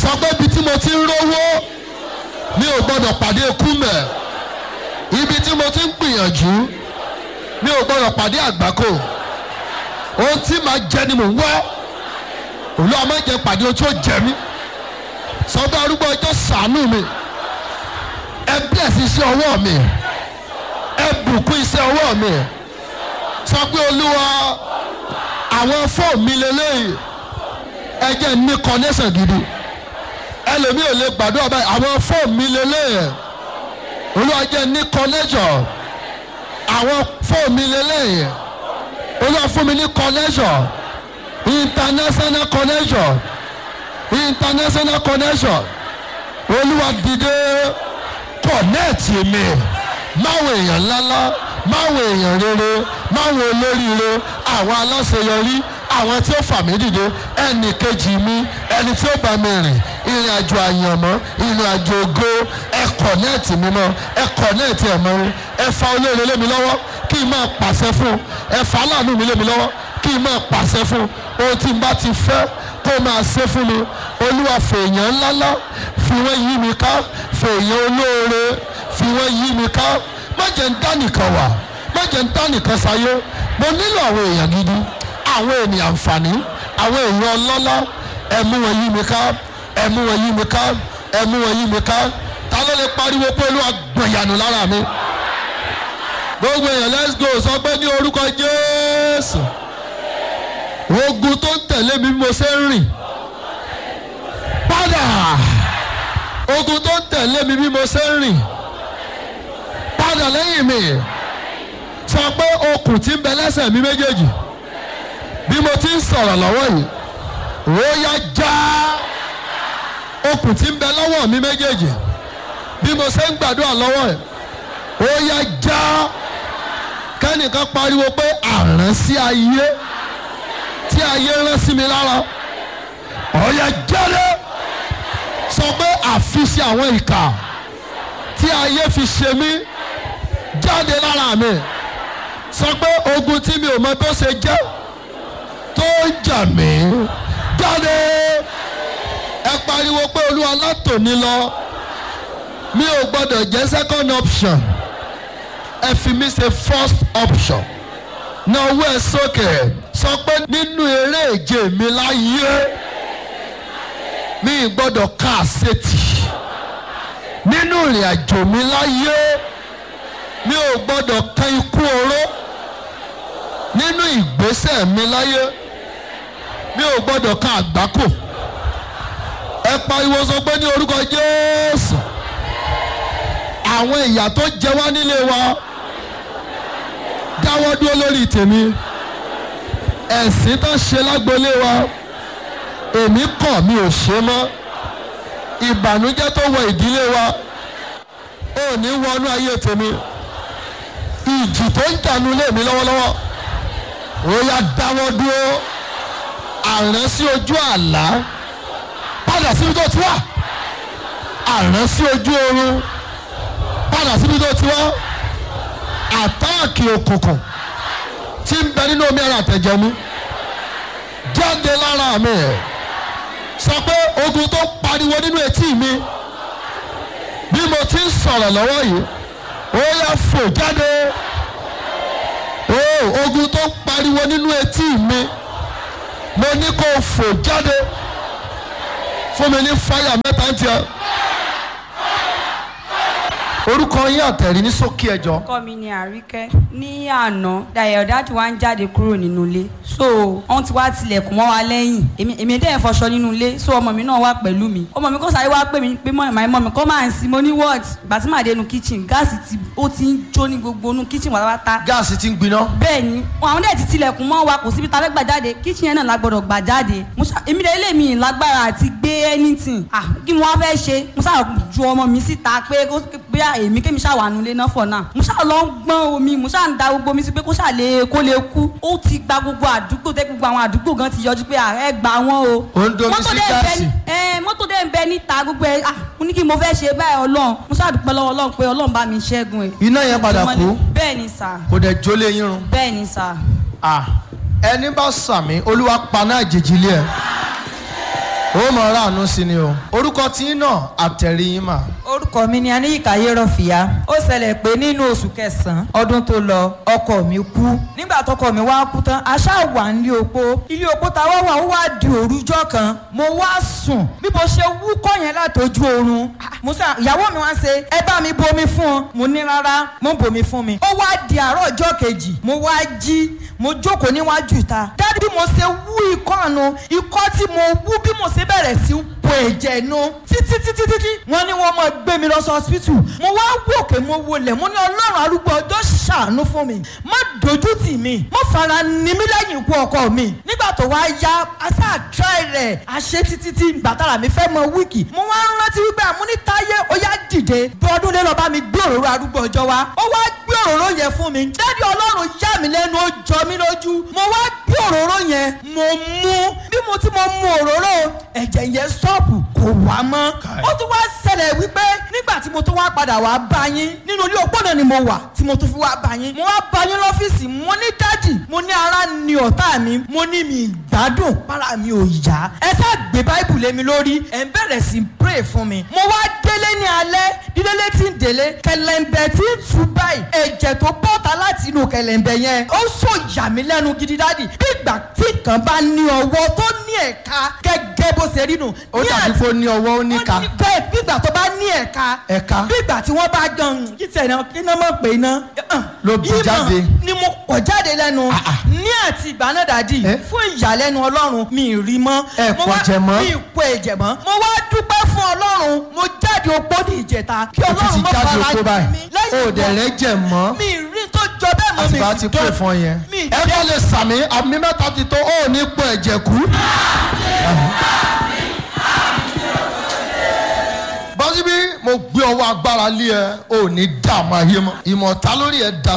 sọ pé ibi tí mo ti ń rówó mi ò gbọ́dọ̀ pàdé ikú mẹ́ ibi tí mo ti ń gbìyànjú mi ò gbọ́dọ̀ pàdé àgbákò ohun tí màá jẹ ni mò ń wá olúwa má jẹ́ pàdé ohun tí ó jẹ mí sọ pé arúgbó ọjọ́ ṣàánú mi ẹ bless iṣẹ́ ọwọ́ mi ẹ bùkún iṣẹ́ ọwọ́ mi sọ pé olúwa àwọn fóònù mi lélẹ́yìí ẹ jẹ́ ní connection gidi ẹlòmíì ò lè gbàdúrà báyìí àwọn fóònù mi lélẹ́yìí olúwa jẹ́ ní connection àwọn fóònù mi lélẹ́yìí olúwa fún mi ní connection international connection international connection olúwa dìde kọ̀nẹ́ẹ̀tì mi máwọn èèyàn ńláńlá máwọn èèyàn rere máwọn olóríire àwọn aláṣeyọrí àwọn tí ó fà mí dìde ẹnì kejì mi ẹni tí ó bá mi rìn ìrìn àjò àyànmọ́ ìrìn àjò ògo ẹ kọ̀nẹ́ẹ̀tì mi mọ́ ẹ kọ̀nẹ́ẹ̀tì ẹ̀ mọ́ ẹ fa olóore lé mi lọ́wọ́ kí n máa pàṣẹ fún ẹ fa aláàánú mi lé mi lọ́wọ́ kí n máa pàṣẹ fún ohun tí n bá ti fẹ́ kó máa ṣe fún mi olúwa fèèyàn ńláńlá fi wọ́n yí mi ká fèèyàn olóore fi wọ́n yí mi ká má jẹ́ ń dá nìkan wà má jẹ́ ń dá nìkan sáyé mo nílò àwọn èèyàn gidi àwọn ènìyàn àǹfààní àwọn èèyàn ọlọ́lá ẹ mú wọn yí mi ká ẹ mú wọn yí mi ká ẹ mú wọn yí mi ká ta ló lè pariwo pé olúwa gbọ̀nyànù lára mi gbogbo èèyàn let's go sọ pé ní orúkọ jésù ogun tó ń tẹ̀lé mi bí mo ṣe ń rìn padà ogun tó ń tẹ̀lé mi bí mo ṣe ń rìn padà lẹ́yìn mi sọ pé okùn tí ń bẹ lẹ́sẹ̀ mi méjèèjì bí mo ti ń sọ̀rọ̀ lọ́wọ́ yìí ó yá já okùn tí ń bẹ lọ́wọ́ mi méjèèjì bí mo ṣe ń gbàdúrà lọ́wọ́ yìí ó yá já kẹ́nìkan pariwo pé àrán sí ayé tí ayé rán sí mi lára ọ̀yà jáde sọ pé àfiṣe àwọn ìkà tí ayé fi ṣe mí jáde lára mi sọ pé ogun tí mi ò mọ tó ṣe jẹ́ tó ń jà mí jáde ẹ pariwo pé olúwa látòní lọ mi ò gbọdọ̀ jẹ́ second option ẹ fi mí ṣe first option náà owó ẹ sókè sọ pé nínú eré ìje mi láyé mi ì gbọ́dọ̀ ká àṣetì nínú ìrìn àjò mi láyé mi ò gbọ́dọ̀ kan ikú oró nínú ìgbésẹ̀ mi láyé mi ò gbọ́dọ̀ kan àgbákò ẹ pariwo sọ pé ní orúkọ Jésù àwọn ìyà tó jẹ wá nílé wa dáwọ́ dúró lórí tèmi ẹ̀sìn tó ṣe lágbolé wa èmi kọ̀ mi ò ṣe mọ́ ìbànújẹ́ tó wọ ìdílé wa ò ní wọnú ayé tèmi ìjì tó ń jànú lé mi lọ́wọ́lọ́wọ́ ó yá dáwọ́ dúró àrán sí ojú àlá padà síbi tó ti wà àrán sí ojú oorun padà síbi tó ti wà àtáàkì òkùnkùn tí ń bẹ nínú omi ara àtẹ̀jẹ̀ mi jáde lára mi sọ pé ogun tó pariwo nínú etí mi bí mo ti ń sọ̀rọ̀ lọ́wọ́ yìí ó yá fò jáde ó ogun tó pariwo nínú etí mi mo ní kó fò jáde fún mi ní fáyà mẹ́ta ń tiẹ̀ orúkọ yín àtẹ̀rí ní sókè ẹjọ́. ọkọ mi ni àríkẹ́ ní àná dayọ̀ dáàdì wa ń jáde kúrò nínú ilé so wọ́n ti wá tilẹ̀kùn mọ́ wa lẹ́yìn èmi èmi dẹ́yẹ̀ fọṣọ nínú ilé so ọmọ mi náà wà pẹ̀lú mi ọmọ mi kò sáré wá pè mí pé mọ́ ìmọ̀ ìmọ̀ mi kọ́ máa ń sin mo ní what ìgbà tí màá dé inú kitchen gáàsì ti ó ti ń jó ní gbogbo inú kitchen pátápátá gáàsì ti ń gbiná. bẹ́ẹ̀ ni àwọn dẹ̀ ti tilẹ̀kùn mọ́ wa kò síbi tá a fẹ́ gbà jáde kitchen yẹn náà la gbọ́dọ̀ gbà jáde Mo ṣá- èmi dẹ̀ ilé mi lágbára àti gbé anything ah kí mo wá fẹ́ ṣe mo ṣáà ju ọmọ mi síta pé kó bí èmi kémi ṣáà wà nulẹ̀ náà fọ̀ náà mo ṣáà lọ ń gbọ́n omi mo ṣáà ń da gbogbo omi sí pé kó ṣáà lè kó lè kú ó ti gba gbogbo àdúgbò tẹ́ gbogbo àwọn àdúgbò gan ti yọjú pé ààrẹ gbà wọ́n o Ó ń domi Mọ́tò sí dẹ̀ ń bẹ gáàsì. ní- ẹ mọ́tò dẹ̀ ń bẹ níta gbogbo ẹ ah mo ní kí mo fẹ́ ṣe báyìí ọlọ́run mo ṣáà dúpẹ́ lọ́wọ́ ọlọ́run pé ọlọ́run bá mi ṣẹ́gun ẹ̀ iná yẹn padà kú bẹ́ẹ̀ ni sà kò dẹ̀ jólé yín run. bẹ́ẹ̀ ni sà. Ah, ẹni bá sàmì olúwa paná àjèjì ilé ẹ ó mọ̀ ọ́ ráàánú sí ni o orúkọ tí ń nà àtẹ̀rí yín mà. orúkọ mi ni aníyíkáyé rọfìyà ó ṣẹlẹ̀ pé nínú oṣù kẹsàn-án ọdún tó lọ ọkọ mi kú nígbà tọkọ mi wá kú tán aṣá wà nílé opó ilé opó ta wá wà ó wá di òrùjọ kan mo wá sùn bí mo ṣe wúkọ́ yẹn látọjú oorun ah, mo sọ ìyàwó mi wá ṣe ẹ bá mi bomi fún ọ mo ní rárá mo bomi fún mi ó wá di àárọ̀ ọjọ́ kejì mo wá jí mo jókòó níwájú ìta dájú bí mo ṣe wú ikọ́ àánú ikọ́ tí mo wú bí mo ṣe bẹ̀rẹ̀ sí po ẹ̀jẹ̀ nu títí títí títí wọ́n ní wọ́n máa gbé mi lọ sí hospital mo wá wòkè mo wọlé mo ní ọlọ́run arúgbó ọjọ́ ṣàánú fún mi má dojú tì mí má fara ní mi lẹ́yìn ikú ọkọ mi nígbà tó wá yá asá try rẹ̀ àṣẹ títí tí gbàtàrà mi fẹ́ mọ wíìkì mo wá rántí wípé àmúnítáyé ó yá dìde bọ́ọ̀dún lé lọ bá mi gbé òróró arúgbó ọjọ́ wa ó wá gbé òróró yẹn fún mi dádì ọlọ́run yà mí lẹ́nu ó jọ mí lójú mo wá gbé òróró yẹn mo mú bí mo ti mo mú òróró ẹ̀jẹ̀ yẹn stọ́ọ̀pù kò wá mọ́ ó tún wá ṣẹlẹ̀ wípé nígbà tí mo tún wá padà wá bá yín nínú ilé òpó náà ni mo wà tí mo tún fi wá bá yín mo wá bá yín lọ́fíìsì mo ní dádì mo ní ara ni ọ̀tá mi mo ní mi ìgbádùn para mi ò yá ẹ sá gbé báìbù lé mi lórí ẹ ń bẹ̀rẹ̀ sí pray fún mi mo wá délé ní alẹ́ dídélé tí ń délé kẹlẹ̀ǹbẹ̀ tí ń tú báyìí ẹ̀jẹ̀ tó bọ́ta láti inú kẹlẹ̀ǹbẹ̀ yẹn ó sọ yà mí lẹ́nu gidi dádì bí ìgbà tí kan bá ní ọwọ́ tó ní ẹ̀ka gẹ́gẹ́ bó ṣe rí nù. ó dàbí kó ní ọwọ́ ó ní ó ka ní bẹ́ẹ̀ bí ìgbà tó bá ní ẹ̀ka Ẹ̀ka. bí ìgbà tí wọ́n bá gan kí tẹ̀ náà kí náà mọ̀ pé iná. Ló bù Ìmọ̀ jáde. ni mo pọ̀ jáde lẹ́nu Ah, ah. ní àti ìgbà náà dàdí Eh? fún ìyàlẹ́nu ọlọ́run mi ì rí mọ́. Ẹ Mo pọ̀ wá- jẹ mọ́. mi ì pọ̀ ẹ̀jẹ̀ mọ́. mo wá dúpẹ́ fún ọlọ́run mo jáde opó ní ìjẹta kí ó ti ọlọ́run ti má jáde fara oko jì mí báyìí ó lẹ́yìn dẹ̀ ìgbà- rẹ́ jẹ̀ mọ́ mi ì rí tó jọ bẹ́ẹ̀ mọ́ mi àtìgbà sì ti dán- pè fún yẹn. mi ì ẹ bá lè sàmì àmì mẹ́ta ti tó ó ní pọ̀ ẹ̀jẹ̀ kú. bọ́sibí mo gbé ọwọ́ agbára lé ẹ ò ní dààmú ayé mọ́ ìmọ̀ta lórí ẹ̀ da